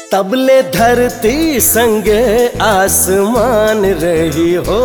तबले धरती संगे आसमान रही हो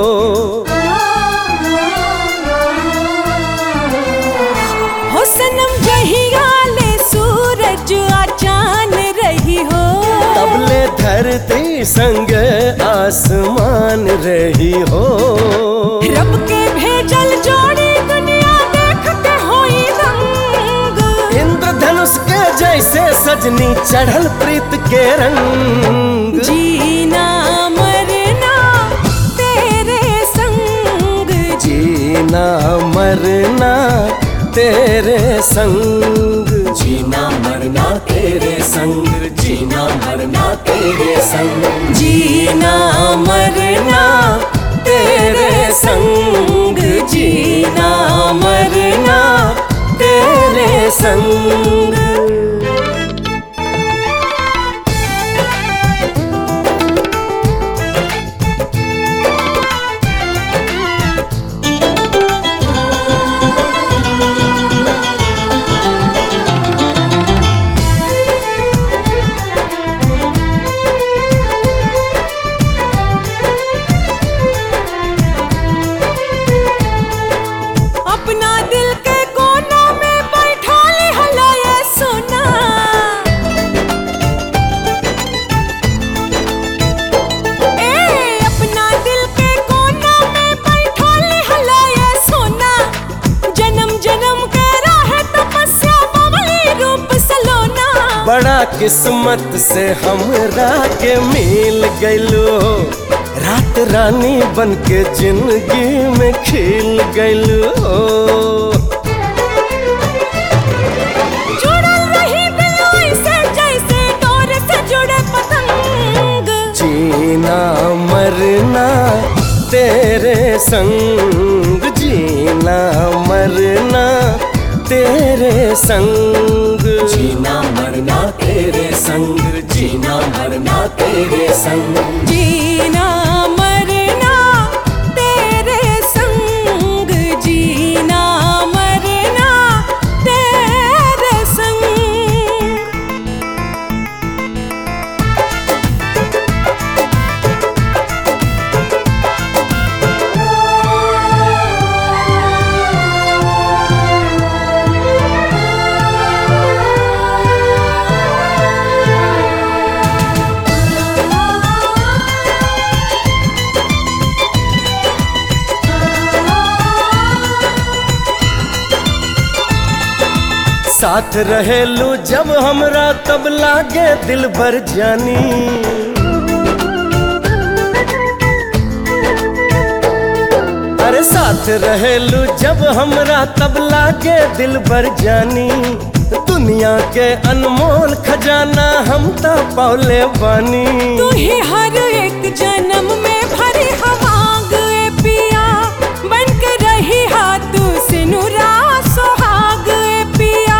हो सनम जहिया ले सूरज आ चान रही हो तबले धरती संगे आसमान रही हो रब के भेजल जोड़ी दुनिया देखते होई रंग इंद्रधनुष के जैसे सजनी चढ़ल प्रीत के रंग जीना मरना तेरे संग जीना मरना तेरे संग जीना मरना तेरे संग जीना मरना तेरे संग जीना मरना तेरे संग जीना मरना तेरे संग अपना दिल के कोना में बैठा ले हला ये सोना ए अपना दिल के कोना में बैठा ले हला ये सोना जन्म जन्म के राह तपस्या बबली रूप सलोना बड़ा किस्मत से हमरा के मिल गइलो रात रानी बन के जिंदगी में खिल गइलो जुड़ल रही दिल ऐसे जैसे डोर से जुड़े पतंग जीना मरना तेरे संग जीना मरना तेरे संग जीना मरना तेरे संग जीना मरना तेरे संग जीना मरना तेरे संग जीना मरना तेरे संग साथ रहेलू जब हमरा तब लागे दिल भर जानी अरे साथ रहेलू जब हमरा तब लागे दिल भर जानी दुनिया के अनमोल खजाना हम तो पौले बानी तू ही हर एक जन्म में भरी हवांग ए पिया बन के रही हाथ से नुरा सुहाग ए पिया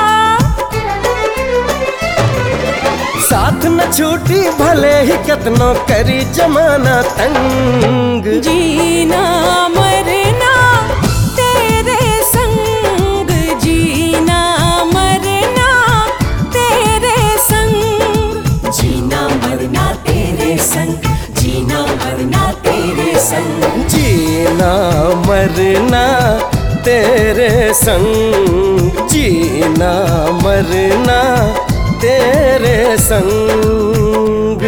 साथ न छूटी भले ही कितनो करी जमाना तंग जीना मरना तेरे संग जीना मरना तेरे संग जीना मरना तेरे संग जीना मरना तेरे संग जीना मरना तेरे संग जीना मरना तेरे संग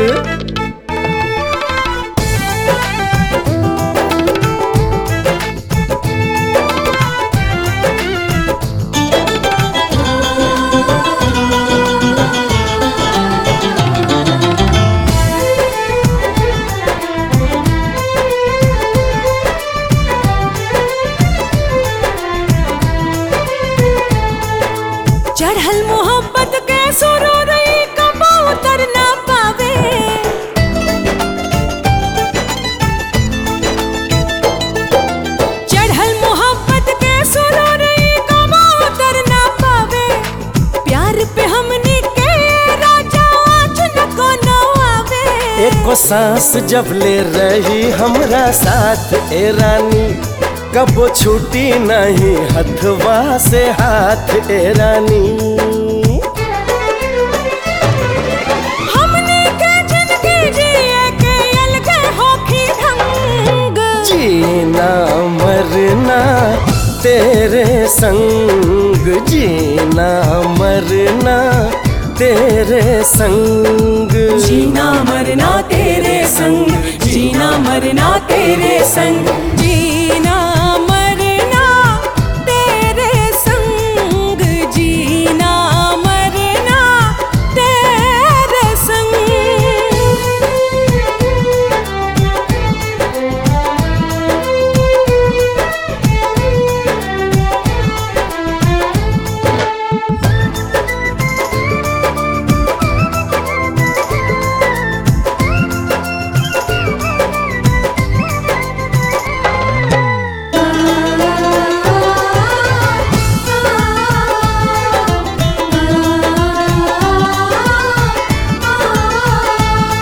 चढ़ल मोहब्बत के सुरूर कबो उतर ना पावे चढ़ल मोहब्बत के सुरूर कबो उतर ना पावे प्यार पे हमने के राजा आज न को न आवे एको सांस जब ले रही हमरा साथ ए रानी कबो छूटी नहीं हथवा से हाथ ए रानी तेरे संग जीना मरना तेरे संग जीना मरना तेरे संग जीना मरना तेरे संग जीना मरना तेरे संग जीना मरना तेरे संग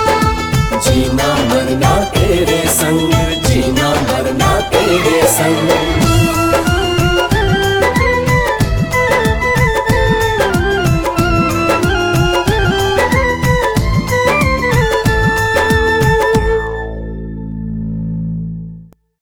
जीना मरना तेरे संग जीना मरना तेरे संग